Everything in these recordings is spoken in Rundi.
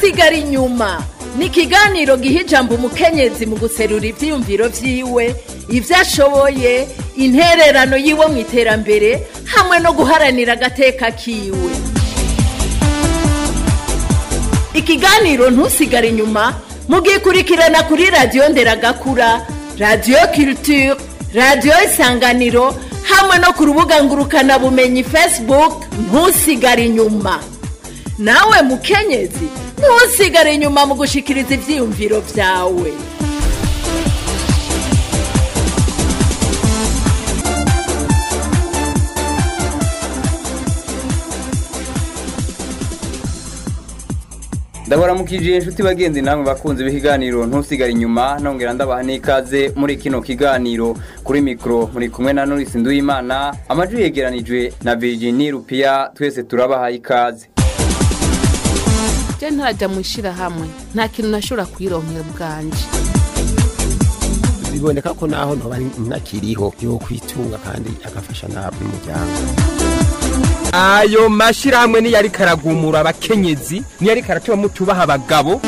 ntusigare inyuma ni ikiganiro giha ijambo umukenyezi mu guserura ivyiyumviro vyiwe ivyo ashoboye intererano yiwe mu iterambere hamwe no guharanira agateka kiwe ikiganiro ntusigare inyuma mugikurikirana kuri radiyo nderagakura radiyo culture radiyo isanganiro hamwe no ku rubuga ngurukanabumenyi facebook ntusigare inyuma nawe mukenyezi ntusigare inyuma mu gushikiriza ivyiyumviro vyawe ndabaramukije inshuti bagenzi namwe bakunze ibiganiro ntusigare inyuma nongera ndabaha n'ikaze muri kino kiganiro kuri mikoro muri kumwe na Norisi Nduwimana amajwi yegeranijwe na Virginie Rupia twese turabaha ikaze je ntajya mu ishyirahamwe nta kintu nashobora kuyironkera bwanje biboneka ko naho ntoba ntakiriho yo kwitunga kandi agafasha n'umuryango ayo mashyirahamwe niyo ariko aragumura abakenyezi niyo ariko aratuma mutubaha abagabo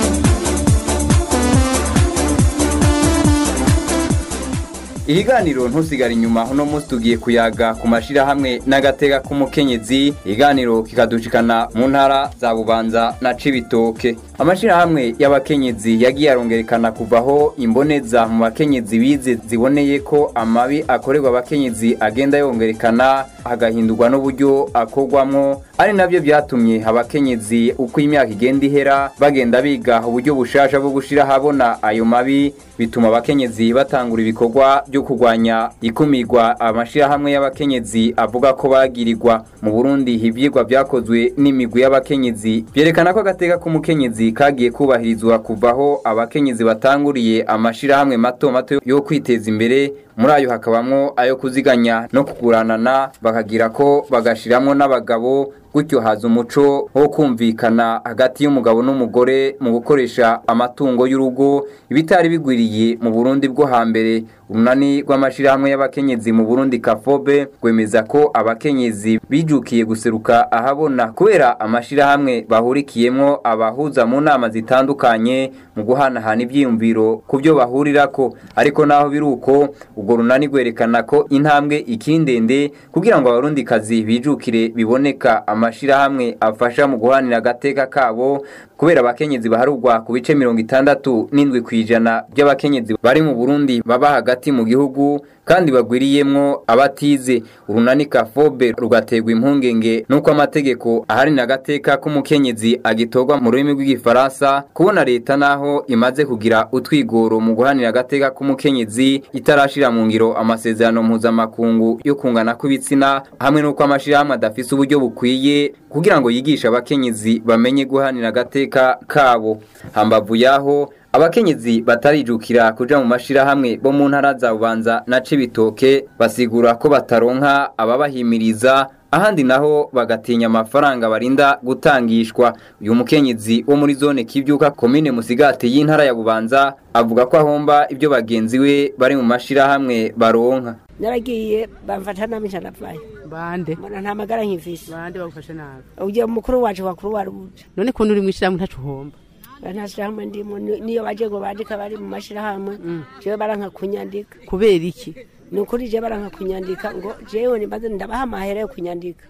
Ihiganiro ntusigare inyuma uno munsi tugiye kuyaga ku mashirahamwe n'agateka k'umukenyezi ihiganiro kikadushikana mu ntara za Bubanza na Cibitoke amashirahamwe y'abakenyezi yagiye arongerekana kuvaho imboneza mu bakenyezi bize ziboneye ko amabi akorerwa abakenyezi agenda yongerekana hagahindurwa n'uburyo akorwamwo ari nabyo byatumye abakenyezi uko imyaka igenda ihera bagenda biga uburyo bushasha bwo gushira habona ayo mabi bituma abakenyezi batangura ibikorwa byo kurwanya ikumirwa amashirahamwe y'abakenyezi avuga ko bagirirwa mu Burundi ivyigwa byakozwe n'imigwi y'abakenyezi byerekana ko agateka k'umukenyezi kagiye kubahirizwa kuvaho abakenyezi batanguriye amashirahamwe mato mato yo kwiteza imbere muri ayo hakabamwo ayo kuziganya no kuguranana bakagira ko bagashiramwo n'abagabo gutyo haza umuco wo kumvikana hagati y'umugabo n'umugore mu gukoresha amatungo y'urugo ibitari bigwiriye mu Burundi bwo hambere urunani rw'amashirahamwe y'abakenyezi mu Burundi kafobe rwemeza ko abakenyezi bijukiye guseruka ahabona kubera amashirahamwe bahurikiyemwo abahuza mu nama zitandukanye mu guhanahana ivyiyumviro ku byo bahurirako ariko naho biruko urwo runani rwerekana ko intambwe ikindende kugira ngo abarundikazi bijukire biboneka amashirahamwe afasha mu guhanira agateka kabo kubera abakenyezi baharugwa ku bice mirongo itandatu n'indwi ku ijana by'abakenyezi bari mu Burundi baba hagati mu gihugu kandi bagwiriyemwo abatize urunani kafobe rugaterwa impungenge nuko amategeko aharanira agateka k'umukenyezi agitorwa mu rurimi rw'igifaransa kubona leta naho imaze kugira utwigoro mu guhanira agateka k'umukenyezi itarashira mu ngiro amasezerano mpuzamakungu yo kungana kw'ibitsina hamwe n'uko amashirahamwe adafise uburyo bukwiye kugira ngo yigishe abakenyezi bamenye guhanira agateka kabo hambavu yaho abakenyezi batarijukira kuja mu mashirahamwe bo mu ntara za Bubanza na Cibitoke basigura ko bataronka ababahimiriza ahandi naho bagatinya amafaranga barinda gutangishwa uyu mukenyezi wo muri zone kivyuka komine musigati y'intara ya Bubanza avuga ko ahomba ibyo bagenzi we bari mu mashirahamwe baronka naragiye bamfata nabi ncanavayo bande mbona nta magara nkifise bande bagufashe nabi ugiye mukuru wacu wakuru waruje none ko uri mu ishyirahamwe ntacu uhomba nta shirahamwe ndimo ni- niyo baje ngo bandika bari mu mashirahamwe jewe baranka kunyandika kubera iki ni ukuri jewe baranka kunyandika ngo jewe nibaze ndabaha amahera yo kunyandika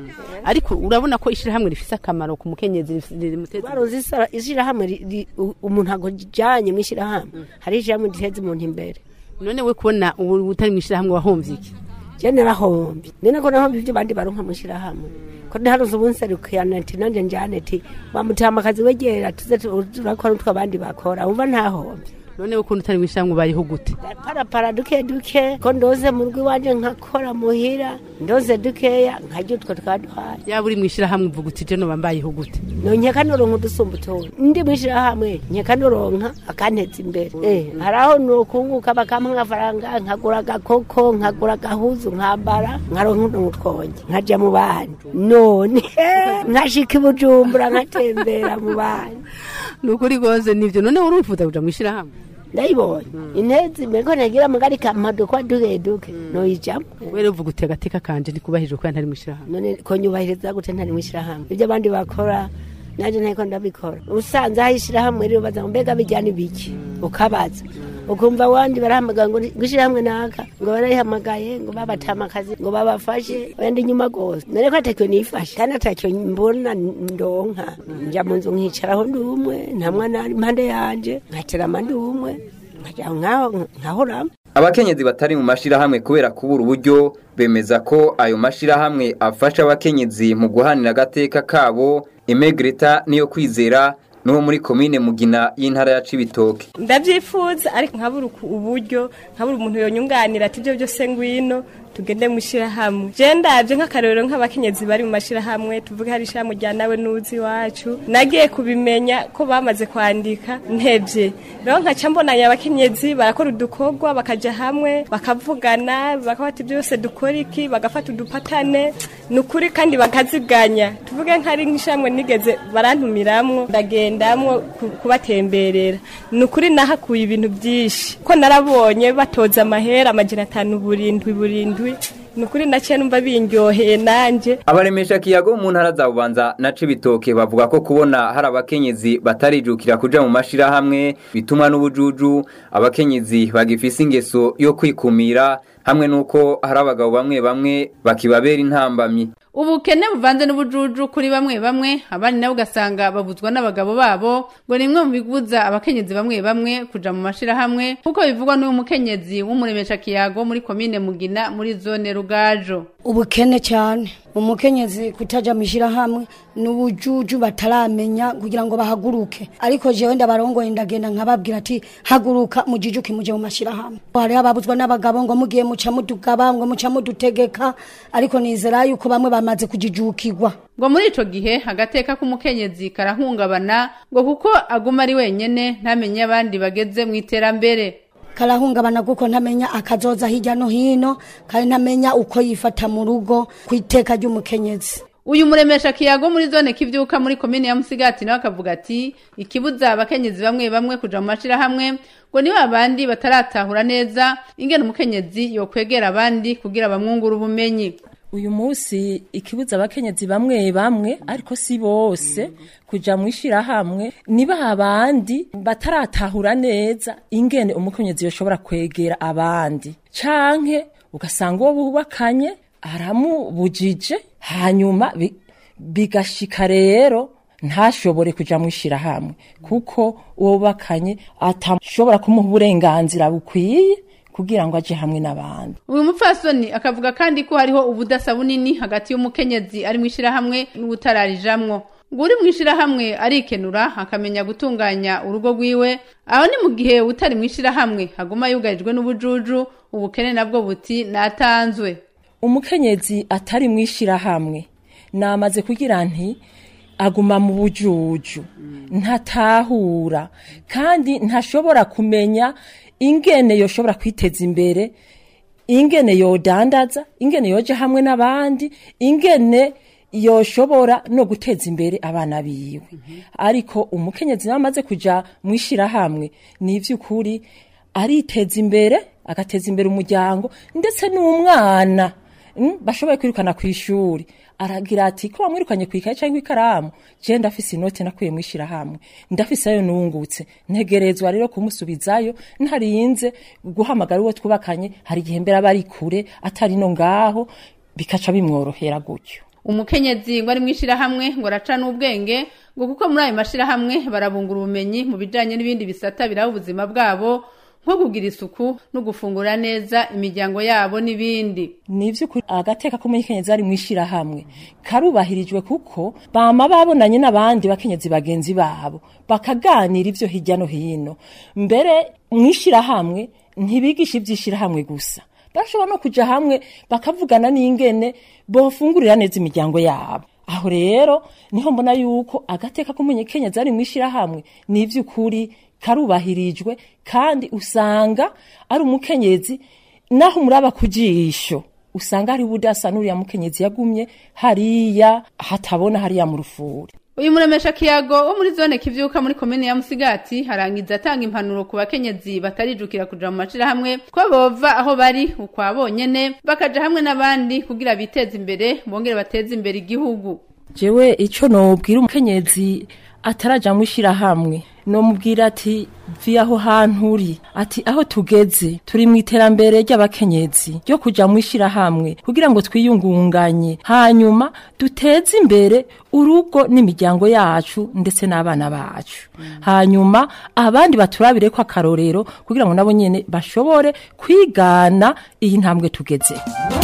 ariko urabona ko ishyirahamwe rifise akamaro ku mukenyezi rif- rimuteza baruzi isara- ishirahamwe ri- ri- u- umuntu agujanye mu ishirahamwe hari ishirahamwe riteza umuntu imbere none we kubona ubu utari mu ishyirahamwe wahomvye iki je narahomvye nene ko nahomvye ivyo bandi baronka mu ishirahamwe ko ntiharuze ubunserukirana ati nanje njane ti bamutamakazi wegera tuze tu- turakora utwo abandi bakora umva ntahomvye none we kubona utari mu ishyirahamwe ubayeho gute parapara duke duke ko ndoze mu rugo iwanje nkakora muhira ndoze dukeya nkarya utwo twaduhaye yaba uri mu ishyirahamwe uvuga uti je noba mbayeho gute nonkeka noronka udusumba utundi ndi mwishirahamwe nkeka noronka akanteza imbere eh haraho nokunguka bakampa amafaranga nkagura agakoko nkagura agahuzu nkambara nkaronka n'utwonge nkaja mu bandi none nkashika i bujumbura nkatembera mu bandi ni ukuri rwose nivyo none wari wifuza kuja mu ishyirahamwe ndayibonye intezi mbeko nagira mugari kamadukwa duke duke noyijamo were uvuga uti agateka kanje ndikubahirije kubera ntari mu ishyirahamwe none ko nyubahiriza gute ntari mwishirahamwe ibyo abandi bakora naje nteko ndabikora usanze aho ishyirahamwe rero baza ngo mbega bijyana ibiki ukabaza ukumva wandi barahamagara ngo gushyirahamwe naka ngo barayihamagaye ngo babatama akazi ngo babafashe wenda inyuma rwose none ko atacyo nifashe kandi atacyo mbona ndonka njya mu nzu nkicaraho ndi umwe nta mwana ari impande yanje nkaterama ndi umwe nkajya nkaho nkahoramo abakenyezi batari mu mashirahamwe kubera kubura uburyo bemeza ko ayo mashirahamwe afasha abakenyezi mu guhanira agateka kabo imegreta niyo kwizera n'uwo muri komine mugina y'intara ya cibitoke ndabyifuza ariko nkabura uku- uburyo nkabura umuntu yonyunganira ati ibyo byose ngwino tugende mu ishyirahamwe je ndabye nk'akarorero nk'abakenyezi bari mu mashyirahamwe tuvuge hari ishyirahamwe rya nawe nuzi iwacu nagiye kubimenya ko bamaze kwandika ntebye rero nkaca mbonanya abakenyezi barakora udukorwa bakaja hamwe bakavugana bakafata ibyo byose dukora iki bagafata udupatane ni ukuri kandi bakaziganya tuvuge nk'ari nk'ishyirahamwe nigeze barantumiramwo ndagendamwo ku- kubatemberera ni ukuri nahakuye ibintu byinshi ko narabonye batoza amahera amajana atanu burindwi burindwi ni ukuri naciye numva bindyoheye nanjye abaremesha kiyago mu ntara za bubanza na cibitoke bavuga ko kubona hari abakenyezi batarijukira kuja mu mashirahamwe bituma n'ubujuju abakenyezi bagifise ingeso yo kwikumira hamwe n'uko hari abagabo bamwe bamwe bakibabera intambamyi ubukene buvanze n'ubujuju kuri bamwe bamwe abandi nabo ugasanga babuzwa n'abagabo babo ngo ni imwe mu bibuza abakenyezi bamwe bamwe kuja mu mashirahamwe nk'uko bivugwa n'uyu mukenyezi w'umuremesha kiyago muri komine mugina muri zone rugajo ubukene cyane umukenyezi kutaja mwishirahamwe n'ubujuju bataramenya kugira ngo bahaguruke ariko jewe ndabarongoye ndagenda nkababwira ati haguruka mujijuke muje mu mashirahamwe hariho ababuzwa n'abagabo ngo mugiye muca mudugaba ngo muca mudutegeka ariko nizera yuko bamwe bamaze kujijukirwa ngo muri ico gihe agateka k'umukenyezi karahungabana ngo kuko aguma ari wenyene ntamenye abandi bageze mu iterambere karahungabana kuko ntamenya akazoza hirya no hino kandi ntamenya uko yifata mu rugo ku iteka ry'umukenyezi uyu muremesha kiyago muri zone kivyuka muri komine ya musigati nawe akavuga ati ikibuza abakenyezi bamwe bamwe kuja mu mashirahamwe ngo ni babandi bataratahura neza ingene umukenyezi yokwegera abandi kugira bamwungura ubumenyi uyu munsi ikibuza abakenyezi bamwe bamwe ariko si bose kuja mu ishirahamwe niba abandi bataratahura neza ingene umukenyezi yoshobora kwegera abandi canke ugasanga uwo bubakanye aramubujije hanyuma bi- bigashika rero ntashobore kuja mu ishirahamwe kuko uwo bubakanye atashobora kumuha uburenganzira bukwiye kugira ngo aje hamwe n'abandi uyu mupfasoni akavuga kandi ko hariho ubudasa bunini hagati y'umukenyezi ari mu ishirahamwe n'ubutararijamwo ngo uri mu ishirahamwe arikenura akamenya gutunganya urugo rwiwe aho ni mu gihe utari mu ishirahamwe haguma yugarijwe n'ubujuju ubukene nabwo buti natanzwe umukenyezi atari mu ishirahamwe namaze kugira nti aguma mu bujuju ntatahura kandi ntashobora kumenya ingene yoshobora kwiteza imbere ingene yodandaza ingene yoja hamwe n'abandi ingene yoshobora no guteza imbere abana biwe ariko umukenyezi nawe amaze kuja mu ishirahamwe ni ivy'ukuri ariteza imbere agateza imbere umuryango ndetse n'umwana mm, bashoboye kwirukana ku ishuri aragira ati ko bamwirukanye ku ikaye cyangwa ikaramu je ndafise inoti nakuye mu ishirahamwe ndafise ayo nungutse ntegerezwa rero kumusubizayo ntarinze guhamagara uwo twubakanye hari igihe mbere aba ari kure atari no ngaho bikaca bimworohera gutyo umukenyezi ngo ari mu ishirahamwe ngo araca n'ubwenge ngo kuko muri ayo mashirahamwe barabungura ubumenyi mu bijanye n'ibindi bisata biraba ubuzima bwabo nko kugira isuku no gufungura neza imiryango yabo n'ibindi ni ivy'ukuri agateka k'umukenyezi ari mu ishirahamwe karubahirijwe kuko bama babonanye n'abandi bakenyezi bagenzi babo bakaganira ivyo hirya no hino mbere mu ishirahamwe ntibigisha ivy'ishirahamwe gusa bashobora no kuja hamwe bakavugana n'ingene bofungurira neza imiryango yabo aho rero niho mbona yuko agateka k'umukenyezi ari mu ishirahamwe ni ivy'ukuri karubahirijwe kandi usanga ari umukenyezi naho umuraba ku jisho usanga hari budasa n'uriya mukenyezi yagumye hariya hatabona hariya mu rufuri uyu muremesha kiyago wo muri zone kivyuka muri komine ya musigati harangiza atanga impanuro ku bakenyezi batarijukira kuja mu mashirahamwe ko bova aho bari ukwa bonyene bakaja hamwe n'abandi kugira biteze imbere bongere bateze imbere igihugu jewe ico nobwira umukenyezi ataraja mu ishirahamwe nomubwira ati vi aho hantu uri ati aho tugeze turi mu iterambere ry'abakenyezi ryo kuja mu ishirahamwe kugira ngo twiyungunganye hanyuma duteze imbere urugo n'imiryango yacu ndetse n'abana bacu hanyuma abandi baturabire ko akarorero kugira ngo nabo nyene bashobore kwigana iyi ntambwe tugeze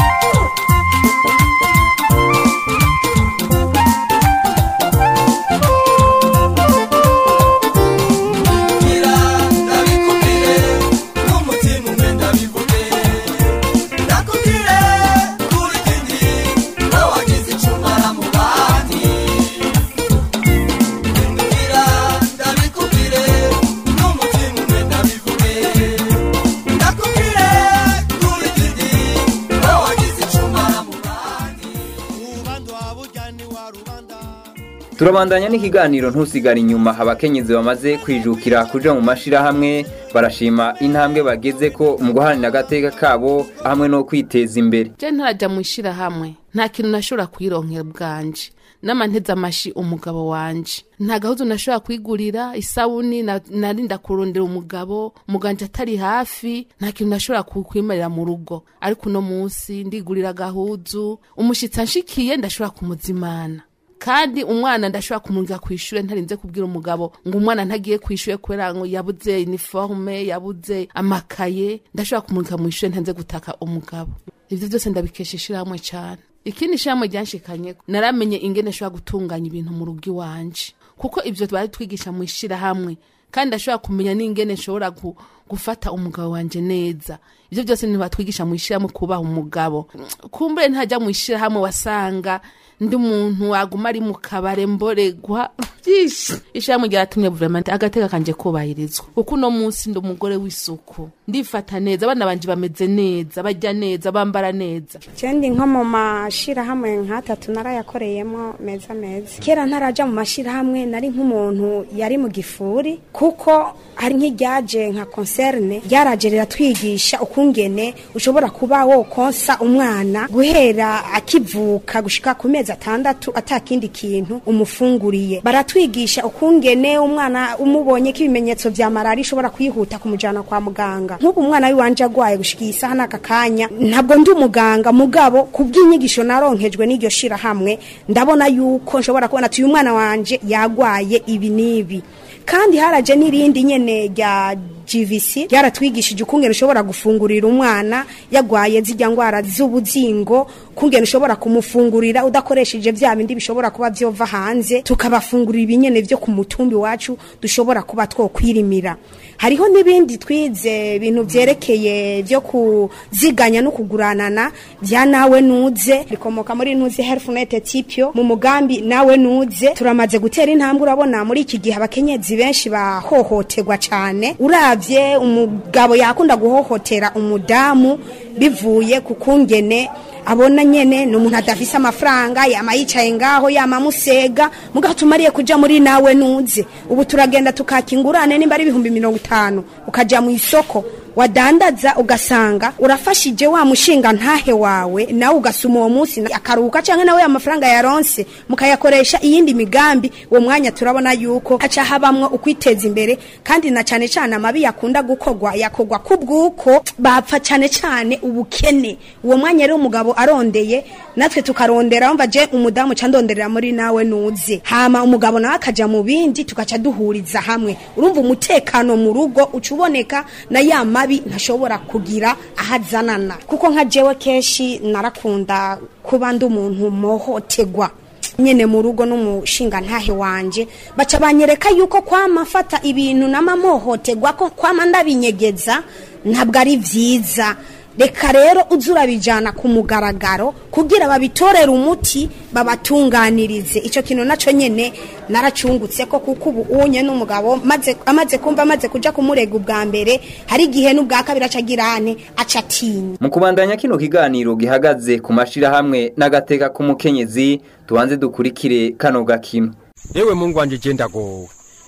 turabandanya n'ikiganiro ntusigare inyuma abakenyezi bamaze kwijukira kuja mu mashirahamwe barashima intambwe bageze ko mu guharanira agateka kabo hamwe no kwiteza imbere je ntarajya mu ishirahamwe nta kintu nashobora kwironkera bwanje n'amanteze amashi umugabo wanje nta gahuzu nashobora kwigurira isabuni na- narinda kurondera umugabo umuganje atari hafi nta kintu nashobora ku- kwimarira mu rugo ariko uno munsi ndigurira agahuzu umushitsi anshikiye ndashobora kumuzimana kandi umwana ndashobora kumurika ku ishure ntarinze kubwira umugabo ngo umwana ntagiye ku ishure kubera ngo yabuze uniforme yabuze amakaye ndashobora kumurika mu ishure ntarinze gutaka umugabo ivyo byose ndabikesha ishirahamwe cane ikindi ishirahamwe ryanshikanye naramenye ingene nshobora gutunganya ibintu mu rugo iwanje kuko ivyo bari twigisha mu ishirahamwe kandi ndashobora kumenya n'ingene nshobora gu, gufata umugabo wanje neza ivyo byose ntibatwigisha mu ishirahamwe kubaha umugabo kumbure ntajya mu ishirahamwe wasanga ndi umuntu waguma ari mu kabare mboregwa byinshi ishirahamwe ryaratumye vraiment agateka kanje kubahirizwa kuko uno munsi ndi umugore w'isuku ndifata neza abana banje bameze neza barya neza bambara neza Jendi nko mu mashirahamwe nk'atatu narayakoreyemo meza meza kera ntaraja mu mashirahamwe nari nk'umuntu yari mu gifuri kuko hari nk'iryaje nka concerne ryaraje riratwigisha ukungene ushobora kuba wokonsa umwana guhera akivuka gushika ku mezi atandatu atakindi kintu umufunguriye baratwigisha ukungene umwana umubonye ko ibimenyetso vya malari ishobora kwihuta kumujana kwa muganga nk'ubu umwana w'iwanje agwaye gushika iyi saha n'aka kanya ntabwo ndi umuganga mugabo ku bw'inyigisho naronkejwe n'iryo shirahamwe ndabona yuko nshobora kubona ati uyu mwana wanje yagwaye ibi n'ibi kandi haraje n'irindi nyene rya GVC ryaratwigishije ukungene ushobora gufungurira umwana yagwaye zijya ngwara z'ubuzingo kungene ushobora kumufungurira udakoresheje vya bindi bishobora kuba vyova hanze tukabafungurira ibinyene vyo ku mutumbi wacu dushobora kuba twokwirimira hariho n'ibindi twize ibintu vyerekeye vyo kuziganya no kuguranana vya nawe nuze rikomoka muri nuze healthnet tipyo mu mugambi nawe nuze turamaze gutera intambwe urabona muri iki gihe abakenyezi benshi bahohoterwa cane uravye umugabo yakunda guhohotera umudamu bivuye ku kungene abona nyene ni umuntu adafise amafaranga yama yicaye ngaho yama musega mugaho tumariye kuja muri nawe nuze ubu turagenda tukaka ingurane nimba ari ibihumbi mirongo itanu ukaja mu isoko wadandaza ugasanga urafashije wa mushinga ntahe wawe nawe ugasuma uwo munsi akaruhuka canke nawe amafaranga yaronse mukayakoresha iyindi migambi uwo mwanya turabona yuko haca habamwo ukwiteza imbere kandi na cane cane amabi yakunda gukorwa yakorwa kubw'uko bapfa cane cane ubukene uwo mwanya rero umugabo arondeye natwe tukarondera umva je umudamu ca ndonderera muri nawe nuze hama umugabo nawe akaja mu bindi tugaca duhuriza hamwe urumva umutekano mu rugo uca uboneka na ya mabi ntashobora kugira ahazanana kuko nka jewe kenshi narakunda kuba ndi umuntu mohotegwa nyene mu rugo n'umushinga ntahe wanje baca banyereka yuko kwama mfata ibintu n'amamohotegwa ko kwama ndabinyegeza ntabwo ari vyiza reka rero uze urabijana ku mugaragaro kugira babitorere umuti babatunganirize icyo kintu nacyo nyene naracungutse ko kuko ubu unye n'umugabo maze amaze kumva amaze kuja kumurega ubwa mbere hari igihe n'ubwa kabiri aca agirane aca atinya mu kubandanya kino kiganiro gihagaze ku mashirahamwe n'agateka k'umukenyezi tubanze dukurikire kano gakino yewe mungu wanje je ndagowe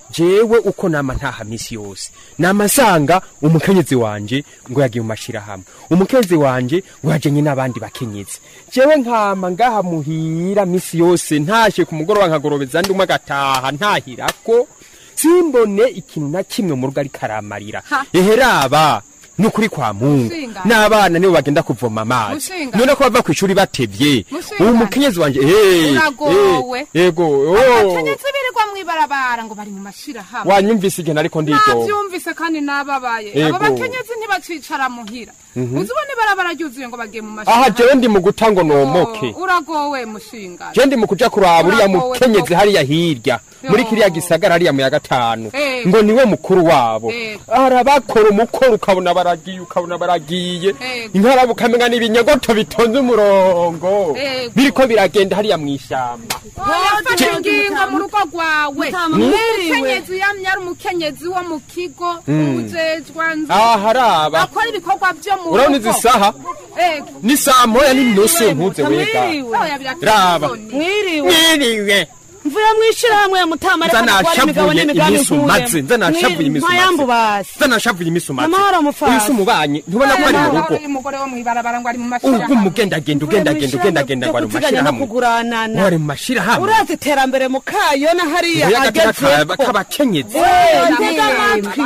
jewe uko nama ntaha misi yose nama nsanga umukenyezi wanje ngo yagiye mu mashirahamwe umukenyezi wanje ngo yajanye n'abandi bakenyezi jewe nkama ngaha muhira misi yose ntashe ku mugoroba nkagorobeza ndi umwe agataha ntahirako simbone ikintu na kimwe mu rugo ariko aramarira eheraba nukuri kwa mungu Mushinga. n'abana nibo bagenda kuvoma amazi Mushinga. none ko bava kw'ishuri batevye Mushinga. ubu mukenyezi wanje eh, Uragowe. eh, yego oh. abakenyezi birirwa mwibarabara ngo bari mu mashirahamwe wanyumvise igihe nariko ndidoga navyumvise kandi nababaye Ego. abo bakenyezi ntibacicara muhira Mhm. uzi ubona ibarabara ryuzuye ngo bagiye mu aha mashirahamwe jewe ndi mu guta ngo nomoke uragowe mushinga je ndi mu kuja kuraba uriya Uragowe mukenyezi koko. hariya hirya muri kiriya gisagara hariya mu ya gatanu Ego. ngo niwe mukuru wabo Ego. arabakora umukoro ukabona baragiye ukabona baragiye Ego. inkaraba ukamenya n'ibinyogoto bitonze umurongo Ego. biriko biragenda hariya mw'ishamba yafashe ingingo mu rugo rwawe Mm. umukenyezi yamye ari umukenyezi wo mu kigo Mm. ujejwa nzu aha haraba akora ibikorwa vyo mu urabona rugo. izi saha Ego. ni saa moya n'inusu ntuze wega Oya, birateye raba isoni. mwiriwe mwiriwe mvuye mwishirahamwe ya mutama nza nashavuye iminsi umaze nza nashavuye iminsi mpayambu umaze basi nza nashavuye iminsi umaze Amahoro mufasi. uyu si umubanyi ntubona ko ari mu rugo Uyu mugore wo mwibarabara ngo ari mu ubwo mashirahamwe umugendagenda ugendagenda ugendagenda ngo ari mu guteganya no mashirahamwe kuguranana ngo ari mu mashirahamwe urazi iterambere mu kayo na hariya Ngo y'agateka ka- agezeko k'abakenyezi ntega amatwi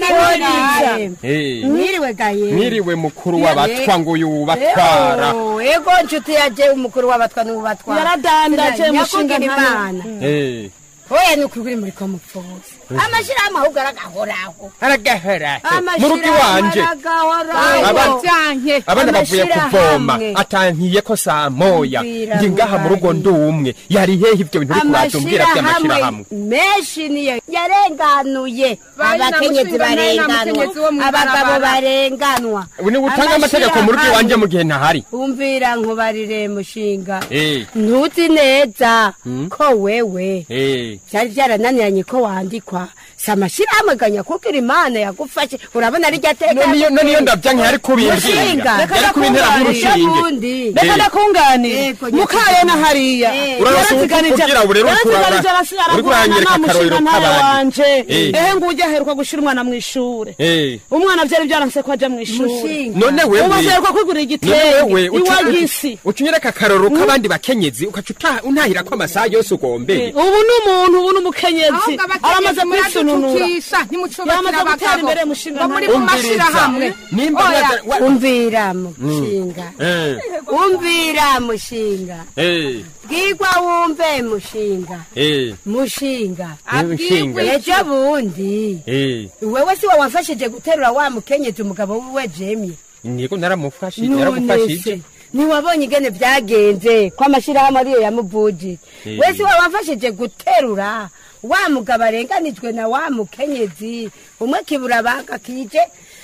Eh, mwiriwe gaye mwiriwe mukuru w'abatwa ngo uyu ubatwara Ego, ego nshuti yaje umukuru w'abatwa n'ubatwara Yaradandaje mushinga nyakugira ntana. imana Eh, oya ni ukuri muri ko mupfuza amashirahamwe ahubwo aragahoraho aragahera mu rugo Amashirahamwe iwanje aragahoraho Abana- Vyanke. abana bavuye kuvoma Amashirahamwe. atankiye ko saa moya Umvira ndi ngaha mu rugo ndi umwe yari hehe ibyo bintu uri kuratumbwira by'amashirahamwe menshi niyo yarenganuye Bari na abakenyezi mushinga nawe na barenganwa mukenyezi wo abagabo mw'ibarabara. barenganwa ubu ni gutanga amategeko mu rugo iwanje mu gihe ntahari umvira nkubarire mushinga Eh, ntuzi neza Hmm? ko wewe eh. byari byarananiranye ko wandikwa si amashyirahamwe ganya kuko imana yagufashe urabona rijya teka None iyo- none iyo ndavyanke yari kubimbwira. Mushinga. Yari kubintera nk'urushinge. Ubundi. reka Eh. ndakunganire Ego, mukayo na hariya Eh. Urarose kugira ngo rero kurara- uri kuranyereka akarorero k'abandi. wanje Eh. ehe nguye aheruka gushira umwana mu ishure Eh. umwana vyari vyaranse ko aja mu ishure Mushinga. none wewe umaze aheruka kwigurira none igitenge wewe iwagisi ucunyereka akarorero k'abandi bakenyezi ukaca uta- untahira ko amasaha yose ugombeye ubu ni umuntu ubu ni umukenyezi ahubwo aramaze abakenyezi kwisununura muraducukisha ntimucubakira Yamaze gutera abagabo imbere mushinga ngo muri ntayo. mu mashirahamwe nimba Oya. mwaza- wa- umvira mushinga Eh, umvira mushinga eh, bwigwa wumve mushinga eh, mushinga Yewe nshinga. ejo bundi eh. wewe si we wamfashije guterura wa mukenyezi umugabo wiwe jemye niko naramufashije none naramufashije se ntiwabonye ingene byagenze ko amashyirahamwe ariyo yamuvugije Eh. wese we wamfashije guterura wa mugabo arenganijwe na wa mukenyezi umwe kibura baga kije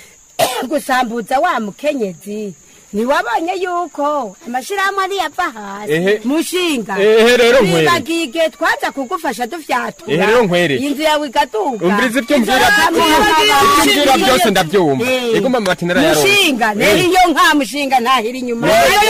gusambuza wa mukenyezi ntiwabonye yuko amashyirahamwe ariyo ava Ehe. hasi mushinga Ehe, rero nkwere. bibagiye igihe twaza kugufasha dufyatura Ehe, rero nkwere. inzu yawe igaduka umviriza ibyo mbwira ibyo mbwira byose ndabyumva ego mama bati narayaronse mushinga rero iyo nka mushinga ntahira inyuma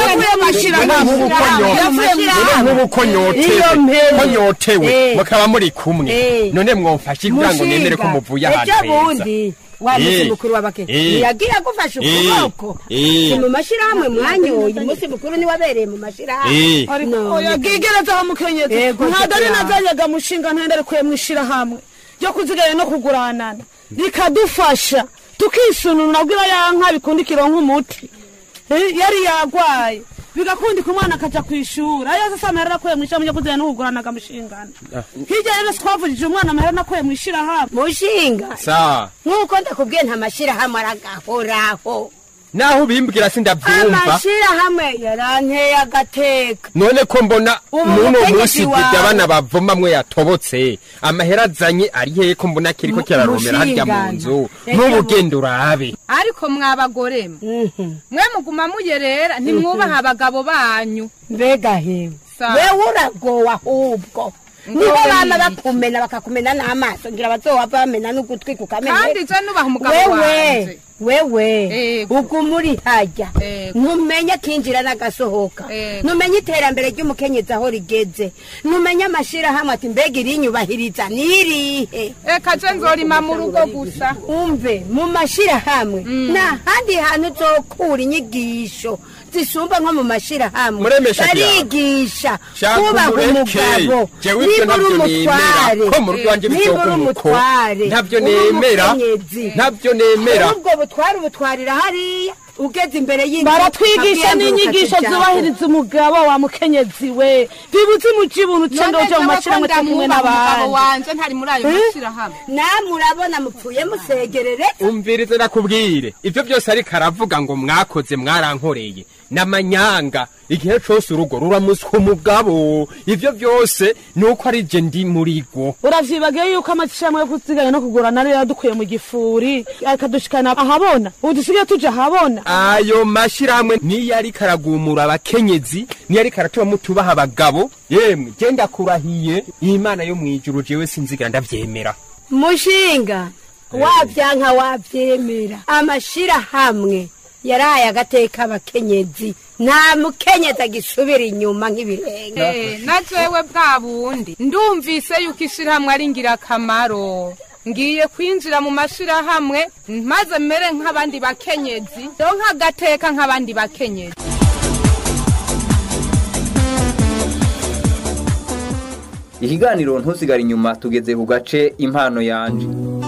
nk'ubu ko nyotewe Iyo mpera. ko nyotewe Eh. mukaba muri kumwe Eh. none mwomfashe kugira ngo nemere ko muvuye ahantu ejo heza bundi wa musi Eh. mukuru w'abakenya Eh. ntiyagiye agufasha Eh. ukuboko Eh. si mu mashyirahamwe mwanyoye umunsi mukuru niwabereye mu mashyirahamwe Eh. None. oya bwigereza aho mukenyezi Yego, ntabwo ari shaka. nazanyaga mushinga ntende kuye mu ishirahamwe ryo kuziganya no kuguranana rikadufasha tukisununura bwira ya nka bikundikira nk'umuti Eh, yari yagwaye bigakundika umwana akaja ku ishuri ayo yose amahera nakuye mu ishirahamwe ryo kuziganya no kuguranaga mushingana hirya rero twavugije umwana amahera nakuye mu ishirahamwe mushinga sa nk'uko ndakubwiye nta mashyirahamwe aragahoraho naho ubimbwira sindabyumva amashyirahamwe yaranteye agateka none ko mbona Ubu n'uno mutegetsi munsi wawe. dede abana bavoma mwe yatobotse amahera azanye ari hehe ko mbona kiriko Mu- kiraromera harya mu mushingana. nzu Reka n'ubugendo urabe ariko mwabagore mwe mwe muguma muyerera ntimwubaha abagabo banyu mbega hewe Sa- wewe uragowe ahubwo niho Ngowe bama ni iki? bakumena bakakumena n'amaso ngira bazohava bamena n'ugutwi kukamenya kandi je nubaha umugabo wewe wanje wewe uguma uri hajya ntumenye kinjira n'agasohoka ntumenye iterambere ry'umukenyezi aho rigeze ntumenye amashirahamwe ati mbega irinyubahiriza nirihe eka je nzorima mu rugo gusa umve mu mashirahamwe nta handi hantu uzokura inyigisho zisumba nko mu mashirahamwe Muremesha Diana. barigisha Shaka kubaha umureke. umugabo Jewe ivyo niba uri ntabyo umutware nemera. Ko mu rugo iwanjye niba bizoga uri umuko. umutware Ntabyo uri nemera. umukenyezi. Ntabyo nemera. ubwo butware ubutwarira hariya ugeze imbere y'inzu baratwigisha ukabwiyambuka n'inyigisho ati, zubahiriza umugabo wa mukenyezi we bibuze umucibuntu cendo None uje mu jewe ko mashirahamwe cyo kumwe ndamubaha umugabo n'abandi wanje ntari muri ayo Eh? mashirahamwe namwe urabona mupfuye musegerere umvirize nakubwire ivyo byose ariko aravuga ngo mwakoze mwarankoreye n'amanyanga igihe cose urugo ruramuswa umugabo ivyo byose ni uko ari je ndi muri rwo uravyibagiye yuko amashirahamwe yo kuziganya no kugurana ariyo yadukuye mu gifuri akadushikana ahabona ubu dusigaye tuja ahabona ayo mashirahamwe niyo ariko aragumura abakenyezi niyo ariko aratuma mutubaha abagabo yemwe je ndakurahiye imana yo mwijuru jewe sinzigira ndavyemera mushinga wabyanka wabyemera amashirahamwe yaraye agateka abakenyezi nta mukenyezi agisubira inyuma nk'ibirenge Eh, na jewe bwa bundi ndumvise yuko ishirahamwe ari ngirakamaro ngiye kwinjira mu mashirahamwe maze mere nk'abandi bakenyezi donka agateka nk'abandi bakenyezi ikiganiro ntusigare inyuma tugeze ku gace impano yanje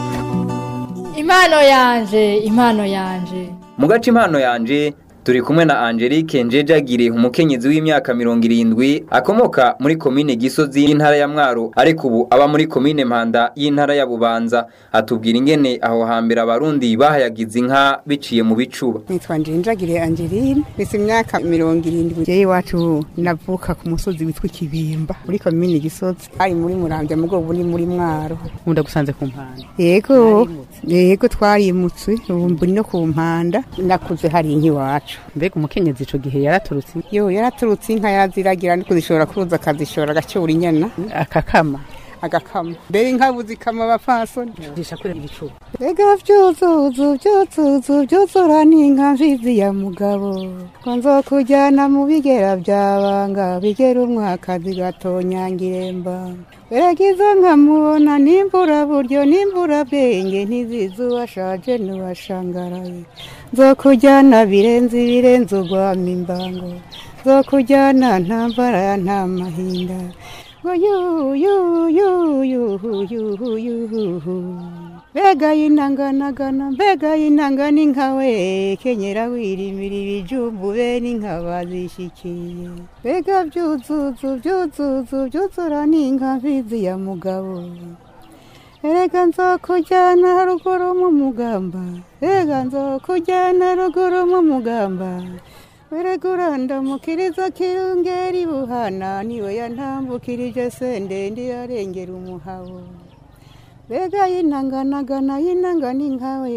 impano yanje impano yanje mu gace impano yanje turi kumwe na angelique njejagire umukenyezi w'imyaka mirongo irindwi akomoka muri komine gisozi y'intara ya mwaro ariko ubu aba muri komine mpanda y'intara ya bubanza atubwira ingene aho hambere abarundi bahayagiza inka biciye mu bicuba nitwa njenjagire angeline mfise imyaka mirongo irindwi jewe iwacu navuka ku musozi witwa ikibimba muri komini gisozi ari muri muramvya mugo ubu ni muri mwaro nkunda gusanze ku mpande yego yego twarimutse ubu mburi no ku mpanda nakuze hari inka iwacu mbega umukenyezi ico gihe yaraturutse yo yaraturutse inka yaraziragira ariko zishobora kuza akazishora agacyura inyana akakama agakama mbere inka buzikama abapfasoni jisha kure ibicuba Ega vyuzuzu vyuzuzu vyuzura n'inka mfizi ya mugabo ko nzokujyana mu bigera byabanga bigera umwaka zigatonyangiremba Beregiza nkamubona nimbura buryo nimbura bwenge ntizizi uwashaje n'uwashangaraye nzokujyana birenze ibirenze ugwama imbango nzokujyana nta mbara nta mahinda ngo yu yu yu yu yu yu yu mbega y'intanganagana mbega y'intangana inkawe kenyera wirimira ibijumbu bene inka bazishikiye mbega byuzuzu byuzuzu byuzura n'inka mfizi ya mugabo erega nzokujyana ruguru mu mugamba erega nzokujyana ruguru mu mugamba erega urandamukiriza kirungera ibuhana niwe yantambukirije sende ndi yarengera umuhabo mbega y'intanganagana y'intangana inkawe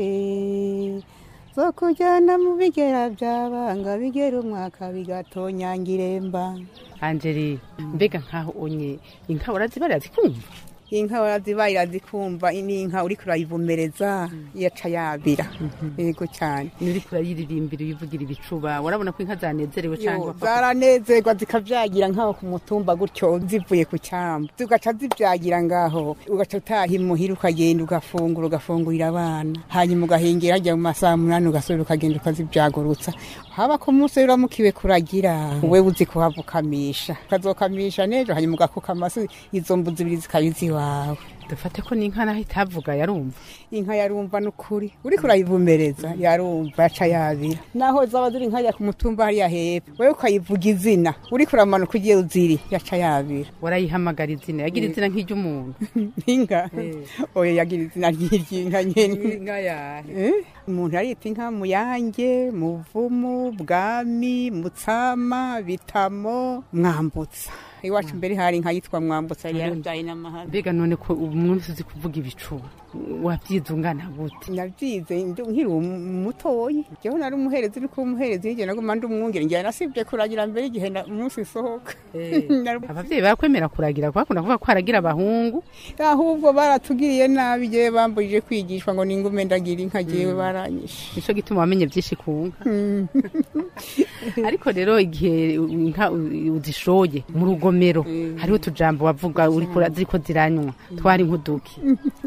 zo kujyana mu bigera byabanga bigera umwaka bigatonyangiremba angeli mbega nkaho onye inka urazibarira zikumva inka warazibaye irazikumva ni inka uriko urayivomereza yaca yabira yego cyane nuri kurayiririmbira uyivugira ibicuba urabona ko inka zanezerewe Yo, cyangwa zaranezerwa zikavyagira nk'aho ku mutumba gutyo zivuye ku cyamba zigaca zivyagira ngaho ugaca utaha imuhira ukagenda ugafungura ugafungurira abana hanyuma ugahengera hajya mu masaha munani ugasubira ukagenda ukazivyagurutsa haba ku munsi uramukiwe kuragira we uzi kuhavukamisha ukazokamisha nejo hanyuma ugakuka amasi izo mbuzi ibiri zikaba iziwawe dufate ko n'inka naho itavuga yarumva inka yarumva n'ukuri uriko urayivomereza yarumva yaca yabira naho zaba ziri nkajya ku mutumba hariya hepfo wewe ukayivuga izina uriko uramanuka ugiye uziri yaca yabira warayihamagara izina yagira izina nk'iry'umuntu inka oya yagira izina ry'iry'inka nyene inka yahe Eh, umuntu arita inka muyange muvumu bwami mutsama bitamo mwambutsa iwacu mbere hari inka yitwa mwambutsa yari yarabyaye n'amahara mbega none ko ubu mwese uzi kuvuga ibicuba wabyize ungana gute nabyize ndi- nkiri um- mutoyi jewe nari umuherezi uri kuba umuherezi hirya naguma ndi umwungere ngira nasibye kuragira mbere igihe na- umunsi isohoka Nari- abavyeyi bakwemera kuragira bakunda kuvuga ko haragira abahungu ahubwo baratugiriye nabi jewe bambujije kwigishwa ngo ningume ndagira inka jewe baranyishe nico gituma wamenye vyinshi ku nka ariko rero igihe inka u- uzishoye mu rugomero hariho utujambo wavuga uriko ura- ziriko ziranywa twari nk'uduki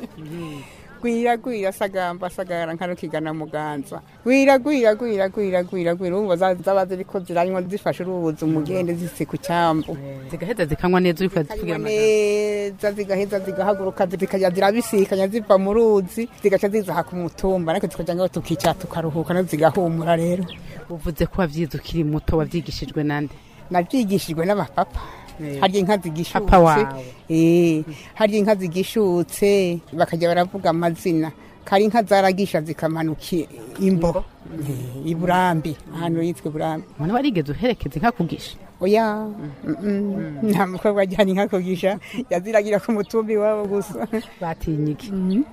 gwira gwira sagamba sagara nkano kigana muganza gwira gwira gwira gwira gwira gwira umva za- zaba ziriko ziranywa zifashe urubuzi umugende zise ku cyambu zigaheza zikanywa neza uriko urazivugira zikanywa amajambo neza zigaheza zigahaguruka zikajya zirabisikanya ziva mu ruzi zigaca zizaha ku mutumba ariko tukajya ngaho tukicara tukaruhuka nazo zigahumura rero uvuze ko wavyize ukiri muto wavyigishijwe nande nabyigishijwe n'abapapa harya inka zigishutse Papa wawe. Eh, harya inka zigishutse bakajya baravuga amazina kari inka zaragisha zikamanuka imbo Eh, i burambi ahantu yitwa burambi mwana warigeze uherekeza inka kugisha oya mm-mm. nta mukobwa ajyana inka kugisha yaziragira ku mutumbi iwabo gusa batinye iki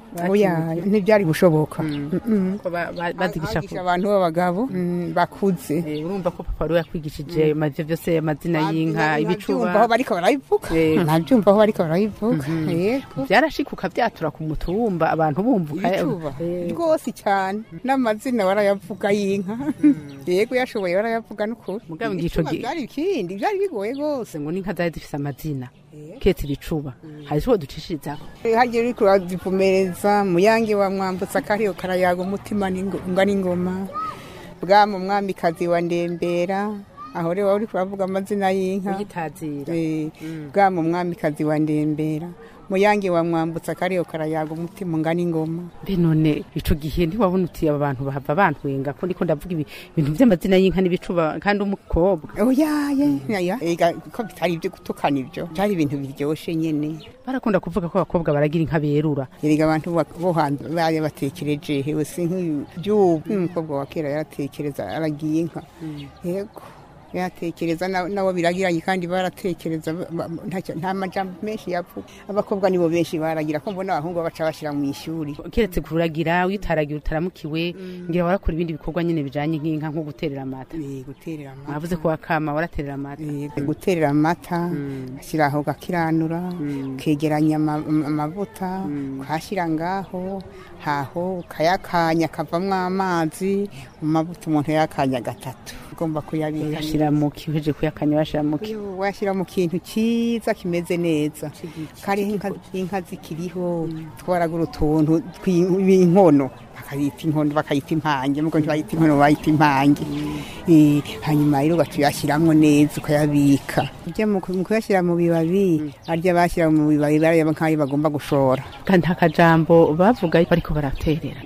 oya ntibyari gushoboka Mm-mm. Ko ba- ba- bazigisha Hagisha abantu b'abagabo mm, bakuze urumva ko papa wari yakwigishije ivyo vyose amazina y'inka ibicuba nabyumva aho bariko barabivuga Eh. nabyumva aho bariko barabivuga yego byarashikuka byatura ku mutumba abantu bumvuka ibicuba Eh, rwose cyane n'amazina warayavuga y'inka yego yashoboye warayavuga n'ukuri Mugabo ngico Ibicuba gi- byari ikindi byari bigoye rwose ngo n'inka zari zifise amazina ketse ibicuba hari ico ducishirizaho hagiye uriko urazivumereza muyange wa mwambutsa kariyo karayaga umutima n'ingo- nga n'ingoma bwama umwamikazi wa ndembera aho rero wari kuravuga amazina y'inka uyitazira Eh, bwama umwamikazi wa ndembera muyange wa mwambutsa kariyo karayaga umutima nga n'ingoma mbe none ico gihe ntiwabona uti aba bantu bahava bantwenga ko ndiko ndavuga ibi- ibintu vy'amazina y'inka n'ibicuba kandi umukobwa oyaye yaya ega ko bitari ibyo gutukana ibyo byari ibintu biryoshe nyene barakunda kuvuga ko abakobwa baragira inka berura erega abantu ba- bo hanze bari batekereje hewe si nk'ibyubu n'umukobwa wa kera yaratekereza aragiye inka yego yatekereza na- nabo biragiranye kandi baratekereza ba- ba- ntacyo- nta majambo menshi yavuga abakobwa nibo benshi baragira ko mbona abahungu baca bashyira mu ishuri keretse kuragira witaragira utaramukiwe ngira warakora ibindi bikorwa nyene bijanye nk'inka nko guterera amata guterera amata mwavuze ko wakama waraterera amata guterera amata ashyiraho gakiranura ukegeranya ama- ama- amavuta ukahashyira ngaho haho ukayakanya akavamo amazi mu mavuta umuntu yakanya gatatu ugomba kuyabika yashira mu kiheje kuyakanya washira mu ki Yo, washyira mu kintu cyiza kimeze neza kari inka inka zikiriho twaragura utuntu tw'inkono bakayita inkono bakayita impange mugo ntibayita inkono bayita impange Eh, hanyuma rero ugatuyashyiramo neza ukayabika ujya mu ku- mu kuyashyira mu bibabi arya bashyira mu bibabi bareba nk'ayo bagomba gushora kandi akajambo bavuga bariko baraterera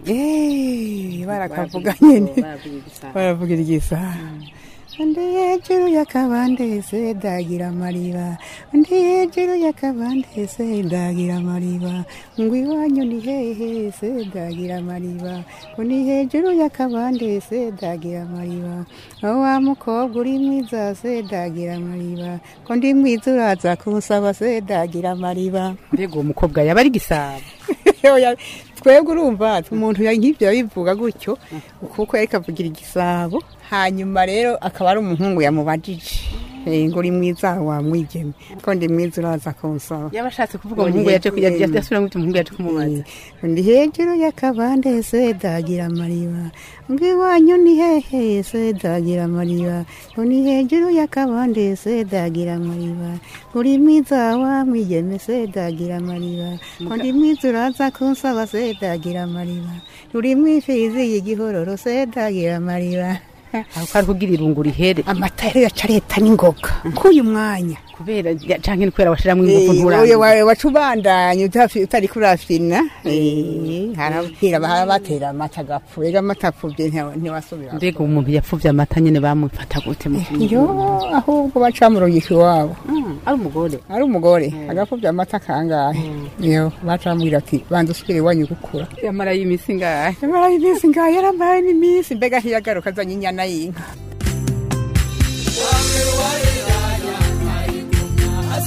Eh, barakavuga nyene baravugira igisaha undi hejuru y'akabandeze ndagira amariba undi hejuru y'akabandeze ndagira amariba ngo iwanyu ni hehe se ndagira amariba ngo ni hejuru y'akabandeze ndagira amariba aho wa mukobwa uri mwiza se ndagira amariba ko ndi mwiza uraza kunsaba se ndagira amariba mbega uwo mukobwa yaba ari gisabo Oya, twebwe urumva umuntu ya- nk'ibyo yabivuga gutyo kuko yari kavugira igisabo hanyuma rero akaba ari umuhungu yamubajije Eh, ngo uri mwiza wa mwigeme ko ndi mwiza uraza kunsaba yaba ashatse kuvuga umuhungu yaje ku- yaje- yasubira ngo umuhungu yaje kumubaza ndi hejuru y'akabande se dagira amariba ngo iwanyu ni hehe se dagira amariba ngo ni hejuru y'akabande se dagira amariba uri mwiza wa mwigeme se dagira amariba ngo ndi mwiza uraza kunsaba se dagira amariba uri mwifizi y'igihororo se dagira amariba aho kari kugira irungu rihere amata rero yaca leta n'ingoga k'uyu mwanya kubera ya- canke ni kubera washiramwo ingufu Eh, nturamenya oya, waca ubandanya utafi- utari kurafina Eh, harabwira batera amata agapfu rero amata apfubye ntiwa- ntiwasubira mbega umuntu yapfuvye amata nyene bamufata gute mu yo ahubwo baca mu rugiko iwabo ari umugore ari umugore agapfubye amata kangahe yo baca bamubwira ati banza usubire iwanyu gukura yamara y'imisi ngahe yamara iminsi ngahe yaramara n'iminsi mbega ntiyagaruka azanye inyana y'inka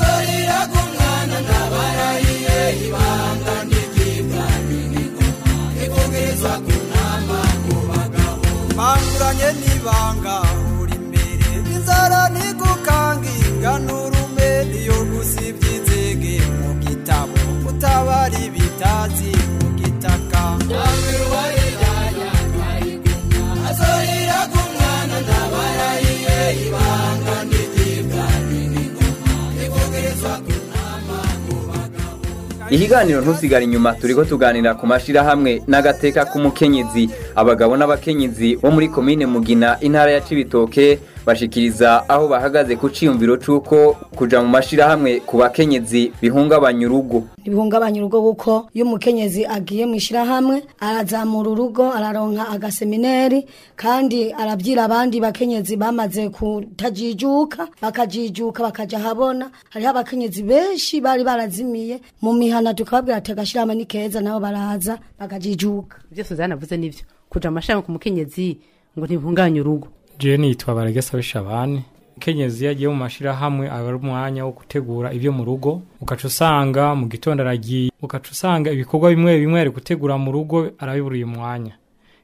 ikiganiro ntusigare inyuma turiko tuganira ku mashirahamwe n'agateka k'umukenyezi abagabo n'abakenyezi bo muri komine mugina intara ya cibitoke bashikiriza aho bahagaze ku ciyumviro c'uko kuja mu mashirahamwe ku bakenyezi bihungabanya urugo ntibihungabanya urugo kuko iyo umukenyezi agiye mu ishyirahamwe arazamura urugo araronka agasemineri kandi arabwira abandi bakenyezi bamaze kutajijuka bakajijuka bakaja habona hariho abakenyezi benshi bari barazimiye mu mihana tukababwira ati agashyirahamwe ni keza nabo baraza bakajijuka ibyo suzana avuze nivyo kuja mu mashami ku mukenyezi ngo ntibihungabanye urugo jewe nitwa baragesa bishabane kenyezi yagiye mu mashirahamwe aba ari umwanya wo gutegura ibyo mu rugo ugaca usanga mu gitondo aragiye ugaca usanga ibikorwa bimwe bimwe ari gutegura mu rugo arabiburiye umwanya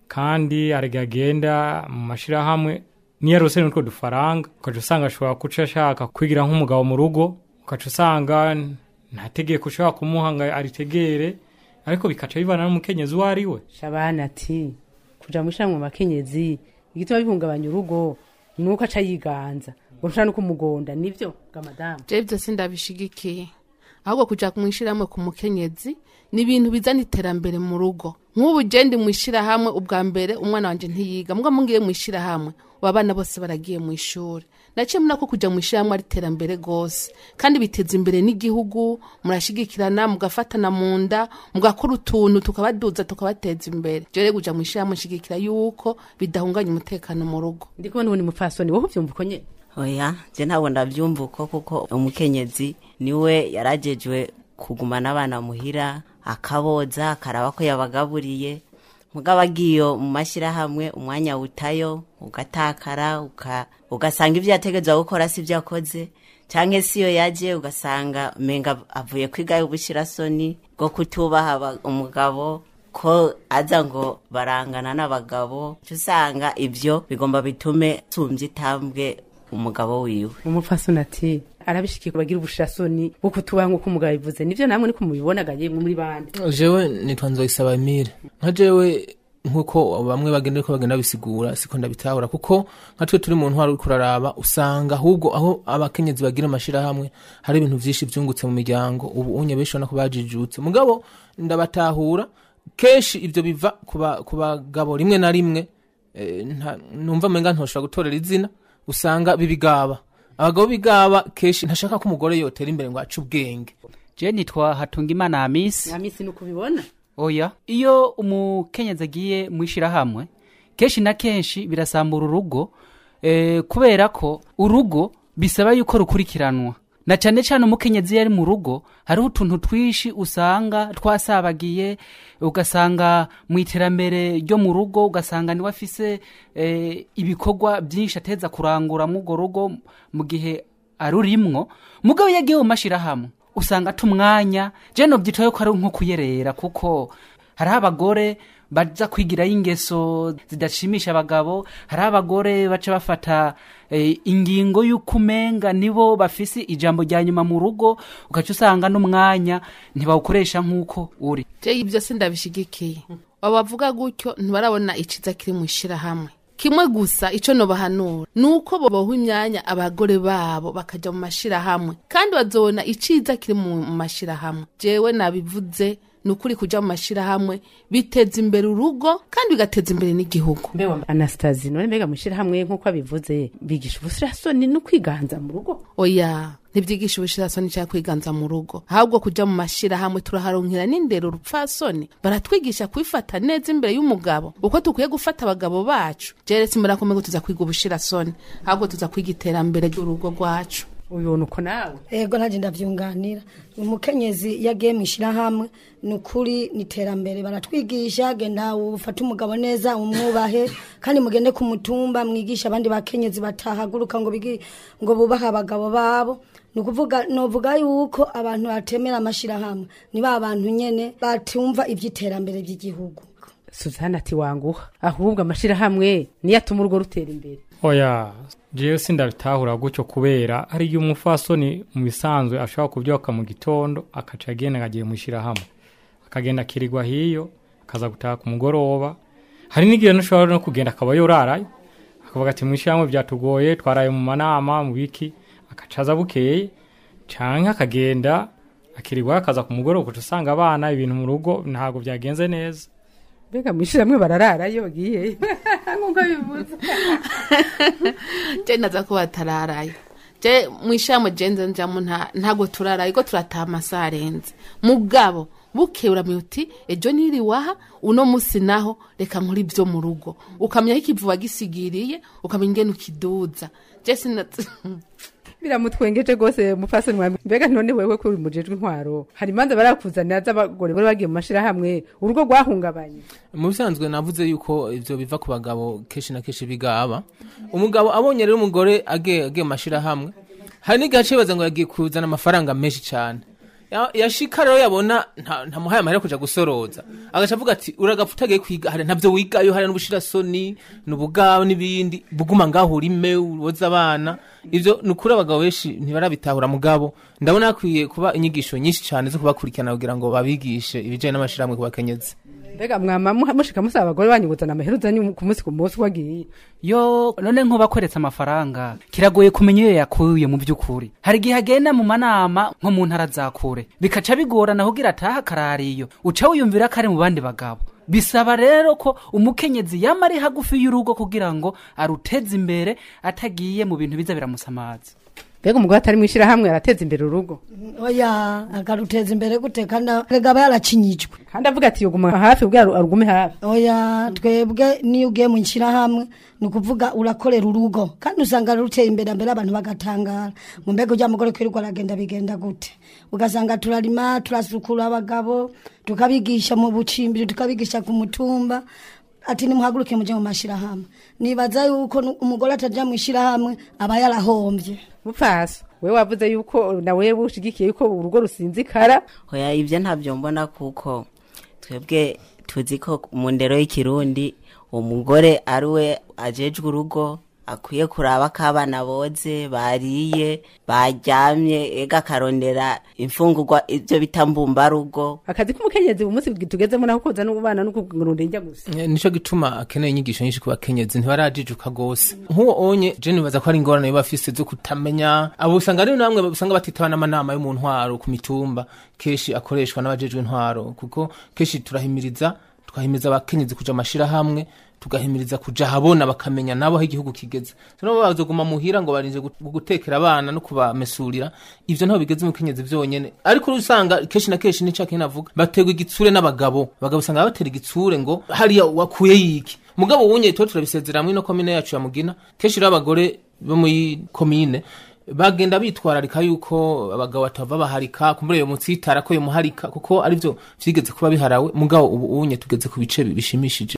kandi aragenda mu mashirahamwe niyo arose n'utwo dufaranga ugaca usanga ashobora guca ashaka kwigira nk'umugabo mu rugo ugaca usanga nta tegeko ushobora kumuha ngo aritegere ariko bikaca bivana n'umukenyezi uwo ari we shabana ati kuja mu ishyirahamwe mu bakenyezi igituma bihungabanya urugo nuko aca yiganza ngo ntushobora no kumugonda nivyo ga madamu jewe byose ndabishigikiye ahubwo kuja kumwishiramwe ku mukenyezi ni ibintu bizana iterambere mu rugo nk'ubu je ndi mwishirahamwe ubwa mbere umwana wanje ntiyiga mbwa mungiye mwishirahamwe abana bose baragiye mu ishuri naciye muna ko kuja mwishirahamwe ari iterambere gose kandi biteza imbere n'igihugu murashigikirana mugafatana mu nda mugakora utuntu tukabaduza tukabateza imbere je rero kuja mwishirahamwe nshigikira yuko bidahunganya umutekano mu rugo ndi kubona ubundi mupfasoni wowe uvyumva uko nyene oya je ntabwo ndavyumva uko kuko umukenyezi niwe yarajejwe kugumana abana muhira akaboza akaraba ko yabagaburiye mugabo agiyo mu mashyirahamwe umwanya wutayo ugatakara uka, ugasanga ibyo yategetswe gukora si byo akoze cyangwa se iyo yaje ugasanga menga avuye kwiga ubushyirasoni bwo kutubaha aba- umugabo ko aza ngo barangana n'abagabo uca usanga ibyo bigomba bitume tumbye itambwe umugabo wiwe umupfasoni ati arabishikiye bagira ubushirasoni bwo kutubaha nk'uko umugabo bivuze nivyo namwe niko mubibonaga yemwe muri bande jewe nitwa nzoyisaba emile nka jewe nk'uko bamwe bagenda ko bagenda bisigura siko ndabitahura kuko nka twe turi mu ntwaro uriko uraraba usanga ahubwo aho abakenyezi bagira amashirahamwe hari ibintu vyinshi vyungutse mu miryango ubu unye benshi ubona ko bajijutse mugabo ndabatahura kenshi ivyo biva ku ba- ku bagabo rimwe na rimwe eh, nta- numva menga ntoshobora gutorera izina usanga bibigaba abagabo bigaba kenshi ntashaka ko umugore yotera imbere ngo ace ubwenge je nitwa hatungimana hamisi amisi ni ukubibona oya iyo umukenyezi agiye mu ishyirahamwe kenshi na kenshi birasambura urugo eh, kubera ko urugo bisaba yuko rukurikiranwa na cyane cyane umukenyezi iyo ari mu rugo hariho utuntu twinshi usanga twasabagiye ugasanga mu iterambere ryo mu rugo ugasanga niwe afise eh, ibikorwa byinshi ateza kurangura mu urwo rugo mu gihe arurimwo mugabo iyo agiye mu mashyirahamwe usanga ata umwanya je nobyitaye ko ari nko kuyerera kuko hariho abagore baza kwigirayo ingeso zidashimisha abagabo hariho abagore baca bafata eh, ingingo y'uko umenga nibo bafise ijambo rya nyuma mu rugo ugaca usanga n'umwanya ntibawukoresha nk'uko uri je ibyo si ndabishigikiye abavuga gutyo ntibarabona iciza kiri mu ishyirahamwe kimwe gusa ico nobahanura ni uko boboha imyanya abagore babo bakaja mu mashirahamwe kandi bazobona iciza kiri mu mu mashirahamwe jewe nabivuze ni ukuri kuja mu mashirahamwe biteza imbere urugo kandi bigateza imbere n'igihugu mbewa anastasi none mbega mwishirahamwe nk'uko abivuze bigisha ubusirasoni no kwiganza mu rugo oya ntibyigisha ubushirasoni cyangwa kwiganza mu rugo ahubwo kuja mu mashirahamwe turaharonkera n'indero rupfasoni baratwigisha kwifata neza imbere y'umugabo uko dukwiye gufata abagabo bacu jeretse murakomeye ngo tuza kwiga ubushirasoni ahubwo tuza kwiga iterambere ry'urugo rwacu ubibona uko nawe ego nanjye ndabyunganira umukenyezi iyo agiye mu ishyirahamwe ni ukuri ni iterambere baratwigisha genda ufate umugabo neza umwubahe kandi mugende ku mutumba mwigisha abandi bakenyezi batahaguruka ngo bigi ngo bubahe abagabo babo ni ukuvuga novuga yuko abantu batemera amashyirahamwe ni ba bantu nyene batumva iby'iterambere ry'igihugu suzana ati wanguha ahubwo amashirahamwe niyo atuma urugo rutera imbere oya jewe sindabitahura gutyo kubera hari igihe umufasoni mu bisanzwe ashobora kubyuka mu gitondo akaca agenda akagiye mu ishyirahamwe akagenda akirirwa hiyo akaza gutaha ku mugoroba hari n'igihe ntushobora no kugenda akaba yorarayo akavuga ati mu ishyirahamwe byatugoye twaraye mu manama mu biki akaca aza bukeye canke akagenda akirirwa akaza ku mugoroba ugaca usanga abana ibintu mu rugo ntabwo byagenze neza mbega mwishyiramwe barararayo bagiye nk'uko bivuze je naza ko batararayo je mwishamo jenze njamo nta ntago turarayo ko turataha amasaha arenze mugabo buke uramenya uti ejo niri waha uno musi naho reka nkora ibyo mu rugo ukamenya aho ikivuba gisigiriye ukamenya ingene ukiduza je sina biramutwengeje rwose mupfasoni mwami mbega none wewe ko uri mujejwe intwaro hari imanza barakuzanira z'abagore bari bagiye mu mashirahamwe urugo rwahungabanye mu bisanzwe navuze yuko ivyo biva ku bagabo kenshi na kenshi bigaba umugabo abonye rero umugore agiye agiye mu mashirahamwe hari n'igihe acibaza ngo yagiye kuzana amafaranga menshi cyane Ya- yashika rero yabona nta- ntamuhaye amahera yo kuja gusoroza agaca avuga ati uragapfa utagiye kwiga hari ntavyo wigayo hari n'ubushirasoni n'ubugawe n'ibindi buguma ngaho urime uwoza abana ivyo ni ukuri abagabo benshi ntibarabitahura mugabo ndabona hakwiye kuba inyigisho nyinshi cyane zo kubakurikirana kugira ngo babigishe ibijanye n'amashirahamwe ku bakenyezi mbega mwama muha- mushika musaba abagore banyu kuzana amahera uzanye ku munsi ku munsi wagiye yo none nk'ubakweretse amafaranga kiragoye kumenya iyo yakuye mu by'ukuri hari igihe agenda mu manama nko mu ntara za kure bikaca bigorana kugira ataha akarariyo uca wiyumvira ko ari mu bandi bagabo bisaba rero ko umukenyezi yama ari hagufi y'urugo kugira ngo aruteze imbere atagiye mu bintu biza biramusamaza mbega umugore atari mu ishyirahamwe arateza imbere urugo oya akaruteza imbere gute kandi rega aba yaracinyijwe kandi avuga ati yoguma hafi ubwo aru- arugume hafi oya twebwe niyo ugiye mu nshyirahamwe ni ukuvuga urakorera urugo kandi usanga ruteye imbere mbere abantu bagatangara ngo mbega ujya mugore kwirirwa aragenda bigenda gute ugasanga turarima turasukura abagabo tukabigisha mu bucimbiri tukabigisha ku mutumba ati nimuhaguruke mujye mu mashyirahamwe nibaza yuko nu- umugore atajya mu ishyirahamwe aba yarahombye mupfasi we wavuze yuko nawe ushigikiye yuko urugo rusinzikara hoya ibyo ntabyo mbona kuko twebwe tuzi ko mu ndero y'ikirundi umugore ari we ajejwe urugo akwiye kuraba ko abana boze bariye baryamye ega akarondera imfungurwa ibyo bita mbumbarugo akazi k'umukenyezi ubu munsi tugezemo naho koza no kubana no kurunda injya gusa Eh, nico gituma akeneye inyigisho nyinshi ku bakenyezi ntibarajijuka gose nk'uwo onye je nibaza ko ari ingorane biba bafise zo kutamenya abo usanga ari namwe usanga batitaba n'amanama yo mu ntwaro ku mitumba kenshi akoreshwa n'abajejwe intwaro kuko kenshi turahimiriza tukahimiriza abakenyezi kuja amashirahamwe tugahimiriza kuja habona bakamenya nabo aho igihugu kigeze nabo bazoguma muhira ngo barinze gu- gutekera abana no kubamesurira ivyo ntaho bigeze mu kenyezi vyonyene ariko usanga kenshi na kenshi nica kinavuga bategwa igitsure n'abagabo abagabo usanga batera igitsure ngo hariya wakuye yiki mugabo wunye tuba turabisezera mwino komine yacu ya mugina kenshi rero abagore bo muri komine bagenda bitwararika yuko abagabo batava baharika kumbure iyo munsi yitara ko yo muharika kuko arivyo vyigeze kuba biharawe mugabo ubu unye tugeze ku bice bishimishije